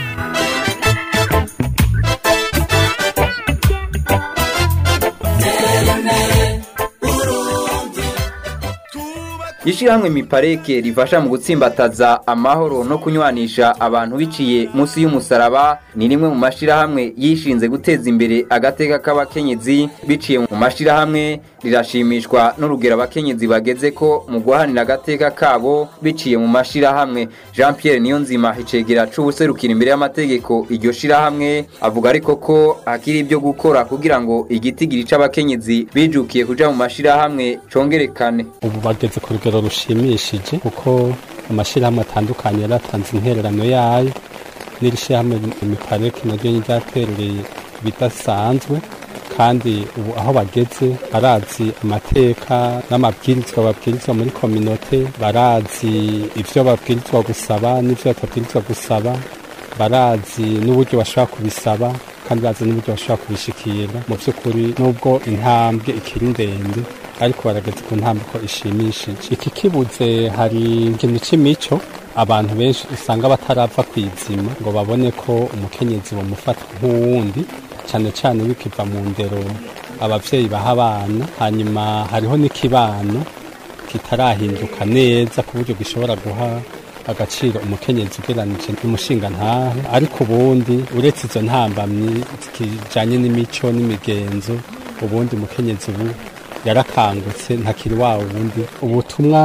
ishyirahamwe mipareke rifasha mu gutsimbataza amahoro no kunywanisha abantu biciye munsi y'umusaraba ni rimwe mu mashyirahamwe yishinze guteza imbere agateka k'abakenyezi biciye mu mashyirahamwe rirashimishwa n'urugero abakenyezi bageze ko mu guharanira agateka kabo biciye mu mashyirahamwe jean pierre niyonzima icegera c'ubuserukira imbere y'amategeko iryo shyirahamwe avuga ariko ko hakiri ibyo gukora kugira ngo igitigiri c'abakenyezi bijukiye kuja mu mashyirahamwe congerekane ubu bageze ku rugero rushimishije kuko amashyirahamwe atandukanye yaratanze intererano yayo n'iri shyirahamwe imiparike naryo ryaterereye ibidasanzwe kandi ubu aho bageze barazi amateka n'amabwirizwa babwirizwa muri kominote barazi ibyo babwirizwa gusaba n'ibyo batabwirizwa gusaba barazi n'uburyo bashobora kubisaba kandi bazi n'uburyo bashobora kubishikira mu by'ukuri nubwo intambwe ikiri ndende ariko barageze ku ntambwe ko ishimishije iki kibuze hari ikintu c'imico abantu benshi usanga batarava ku izima ngo babone ko umukenyezi bamufata nk'uwundi cyane cyane bikiva mu ndero abavyeyi baha abana hanyuma hariho n'ikibano kitarahinduka neza ku buryo gishobora guha agaciro umukenyezi ugeranije n'umushinga ntahe ariko ubundi uretse izo ntambamyi zijanye n'imico n'imigenzo ubundi umukenyezi ubu yarakangutse ntakiri wa wundi ubutumwa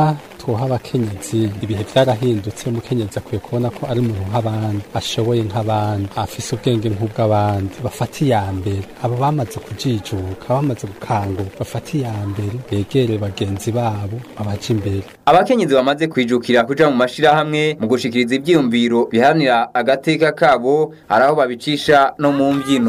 twoha abakenyezi ibihe byarahindutse umukenyezi akwiye kubona ko ari umuntu nk'abandi ashoboye nk'abandi afise ubwenge nk'ubw'abandi bafata iya mbere abo bamaze kujijuka bamaze gukanguka bafata iya mbere begere bagenzi babo babaje imbere abakenyezi bamaze kwijukira kuja mu mashirahamwe mu gushikiriza ivyiyumviro biharanira agateka kabo hari aho babicisha no mu mbyino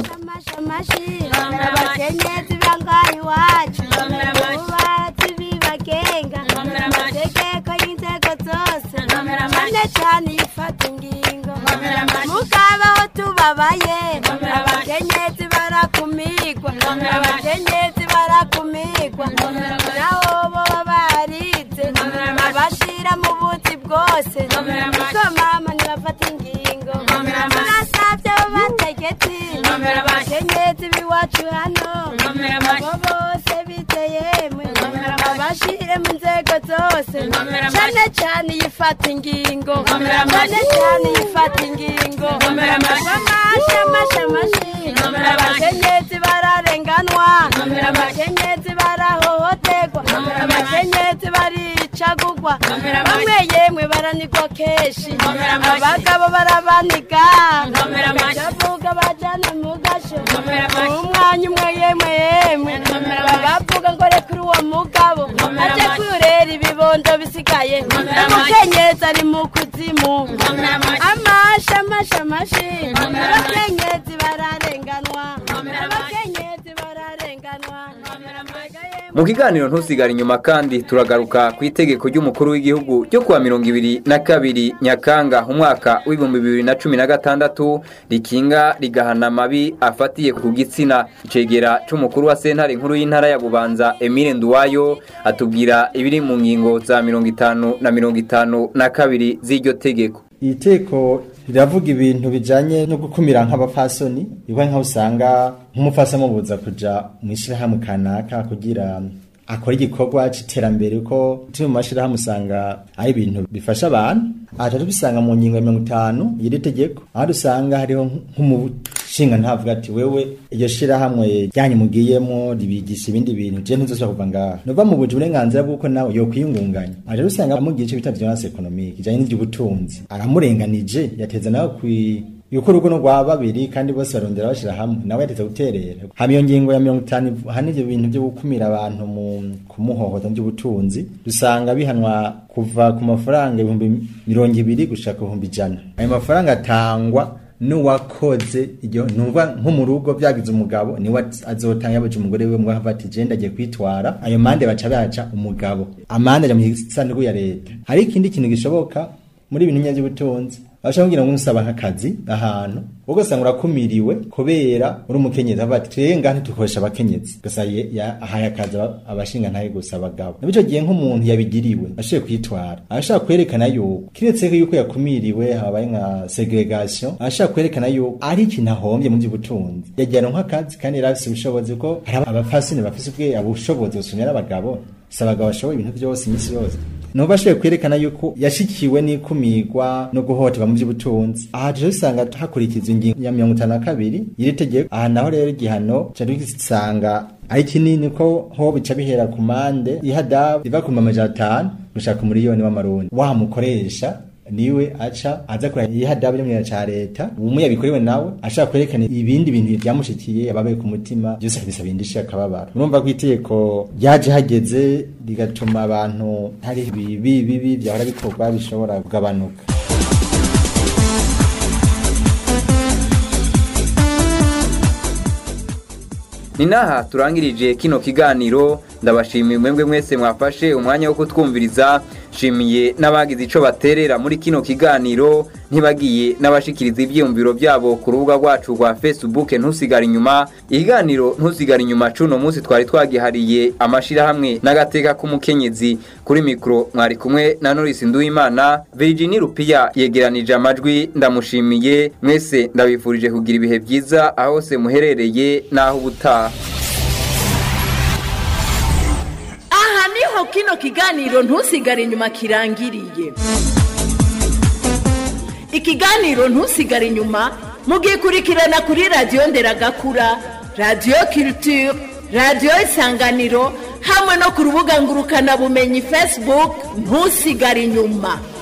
abakenyezi bangaha iwacu bubatsi bibagenga amategeko y'inzego zose cyane cyane ifata ingingo mukabaho tubabaye abakenyezi barakumigwa abakenyezi barakumigwa naho boba barize abashira mu buzi bwose niko mama ntibafata ingingo turasabye abo bategetsi abakenyezi b'iwacu hano abo bose biteyemwe abashire mu nzego zose cyane cyane yifata ingingo cyane cyane yifata ingingo amashi amashi amashi abakenyezi bararenganwa abakenyezi barahohoterwa abakenyezi baricagugwa bamwe yemwe baranigwa kenshi abagabo barabaniga bavuga bajana mu gasho umwanya umwe yemwe yemwe bavuga ngo rekura uwo mugabo aje kurera ibibondo bisigaye umukenyezi ari mu kuzimu amashi amashi amashi abakenyezi bararenganwa abakenyezi bararenganwa mu kiganiro ntusigare inyuma kandi turagaruka ku itegeko ry'umukuru w'igihugu ryo kuwa mirongo ibiri na kabiri nyakanga umwaka w'ibihumbi bibiri na cumi na gatandatu rikinga rigahana amabi afatiye ku gitsina icegera c'umukuru wa sentare nkuru y'intara ya bubanza emile nduwayo atubwira ibiri mu ngingo za mirongo itanu na mirongo itanu na kabiri z'iryo tegeko iri teko riravuga ibintu bijanye no gukumira nk'abafasoni iwe nkaho usanga nk'umufasoni amubuza kuja mu ishyirahamwe kanaka kugira akora igikorwa c'iterambere ko turi mu mashirahamwe usanga ari ibintu bifasha abantu aha tubisanga mu ngingo ya mirongo itanu y'iri tegeko aho dusanga hariho nk'umushinga ntavuga ati wewe iryo shirahamwe ryanyu mugiyemo ribigisha ibindi bintu je ntuzosubira kuva ngaha nova mu buje uburenganzira bw'uko nawe yokwiyungunganya aha rero usanga amugiye ico bita violence economique ijanye n'ivy'ubutunzi aramurenganije yateza nawe kwi yuko urugo no rwa babiri kandi bose barondera bashira hamwe nawe yateze guterera hama iyo ngingo ya mirongo itanu hano ivyo bintu vyo gukumira abantu mu kumuhohota mu by'ubutunzi dusanga bihanwa kuva ku mafaranga ibihumbi mirongo ibiri gushaka ibihumbi ijana ayo mafaranga atangwa n'uwakoze iryo numva nko mu rugo byagize umugabo niwe azotanga yabaje umugore we mwaha ati je ndagiye kwitwara ayo mande baca baca umugabo amande aja mu gisanduku ya leta hari ikindi kintu gishoboka muri ibintu by'ubutunzi bashaka kugira ngo usaba nk'akazi ahantu ubwo usanga urakumiriwe kubera uri umukenyezi avuga ati twebwe ngaha ntitukoresha abakenyezi gusa ahaye akazi abashinga ntaye gusa abagabo nabyo gihe nk'umuntu yabigiriwe ashoboye kwitwara arashaka kwerekana yuko kiretse yuko yakumiriwe habaye nka segregation arashaka kwerekana yuko ari ikintu ahombye mu by'ubutunzi yajyana nk'akazi kandi yari afise ubushobozi ko hari abafasini bafise ubwe ubushobozi busumira abagabo si abagabo bashoboye ibintu byose iminsi yose nuba ashoboye kwerekana yuko yashikiwe n'ikumirwa no guhohoterwa mu by'ubutunzi aha tuje usanga hakurikizwa ingingo ya mirongo itanu na kabiri y'iri tegeko aha naho rero igihano ca dusanga ari kinini ko ho bica bihera ku mande ihadabu riva ku mamajana atanu gushaka umuriyoni w'amarundi wamukoresha niwe aca aza kura ihadabu rimwe ca leta umwe yabikorewe nawe ashaka kwerekana ibindi bintu byamushikiye ababaye ku mutima byose akabisaba indishyi akababara urumva ko itegeko ryaje hageze rigatuma abantu hari bibi bibi byahora bikorwa bishobora kugabanuka ni naha turangirije kino kiganiro ndabashimiye mwebwe mwese mwafashe umwanya wo kutwumviriza shimiye n'abagize ico baterera muri kino kiganiro ntibagiye n'abashikiriza ivyiyumviro byabo ku rubuga rwacu rwa facebook ntusigare inyuma ikiganiro ntusigare inyuma cuno munsi twari twagihariye amashirahamwe n'agateka k'umukenyezi kuri mikro mwari kumwe na Norris Nduwimana Virginie Rupia yegeranije amajwi ndamushimiye mwese ndabifurije kugira ibihe byiza aho se muherereye naho ubutaha aha niho kino kiganiro ntusigare inyuma kirangiriye ikiganiro ntusigare inyuma mugikurikirana kuri radiyo nderagakura radiyo kirutire radiyo isanganiro hamwe no ku rubuga ngurukanabumenyi facebook ntusigare inyuma